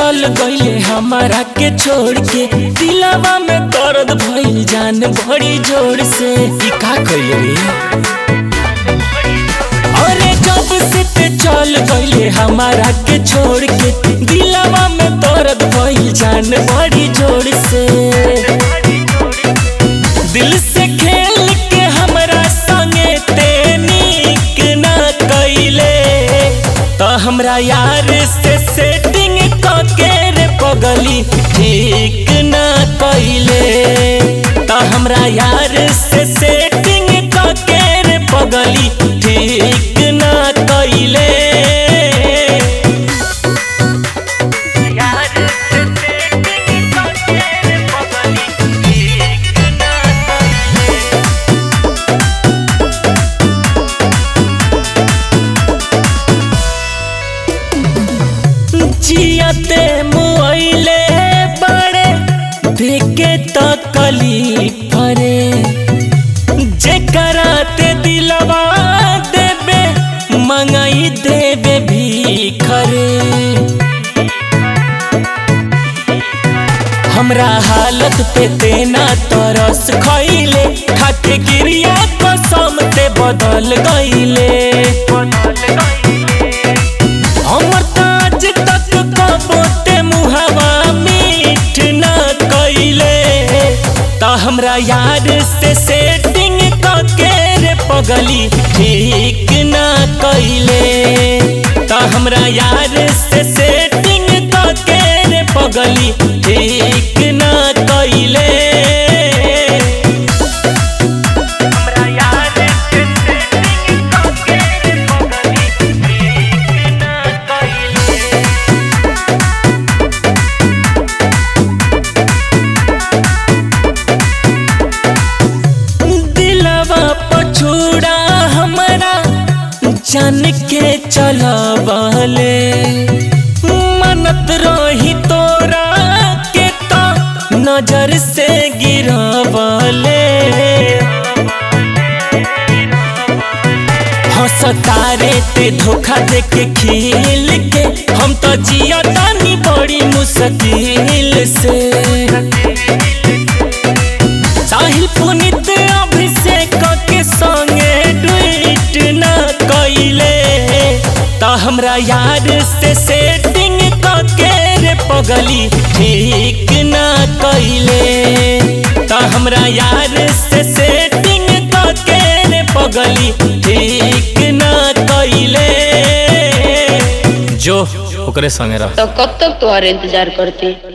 चल गईले हमारा के छोड़ के दिलावा में दर्द भइल जान बड़ी जोर से ई का कइले रे अरे जब से ते चल गईले हमारा के छोड़ के दिलावा में दर्द भइल जान बड़ी जोर से दिल से खेल के हमरा संगे ते नीक ना कइले तो हमरा यार से सेटिंग के रे पगली ठीक ना कइले तो हमरा यार से सेटिंग के रे पगली ठीक ना कइले यार से सेटिंग के रे पगली ठीक ना कइले जियते मुआइले बड़े देखे तो कली परे जे कराते दिलवा देबे मंगाई देबे भी खरे हमरा हालत पे तेना तरस खइले खाके गिरिया कसम ते बदल गइले हमर ताज तक कबोते मुहवा मीठ ना कइले त हमरा यार से सेटिंग के रे पगली ठीक ना कइले त हमरा यार से सेटिंग के रे पगली ठीक ना कइले हमरा यार से सेटिंग के रे पगली ठीक ना कइले दिलवा पछूड़ा हमरा जान के चलबले मनत रही तोरा के तो नजर से गिरबले हंसतारे ते धोखा दे के खिल के हम तो जिया तानी बड़ी मुश्किल से साहिल पुनित अभिषेक के संगे ट्वीट न कइले त हमरा यार से सेटिंग के रे पगली ठीक न कइले त हमरा यार से सेटिंग के रे पगली ठीक न कइले जो ओकरे संगे रह तो कब तक तुम्हारे इंतजार करती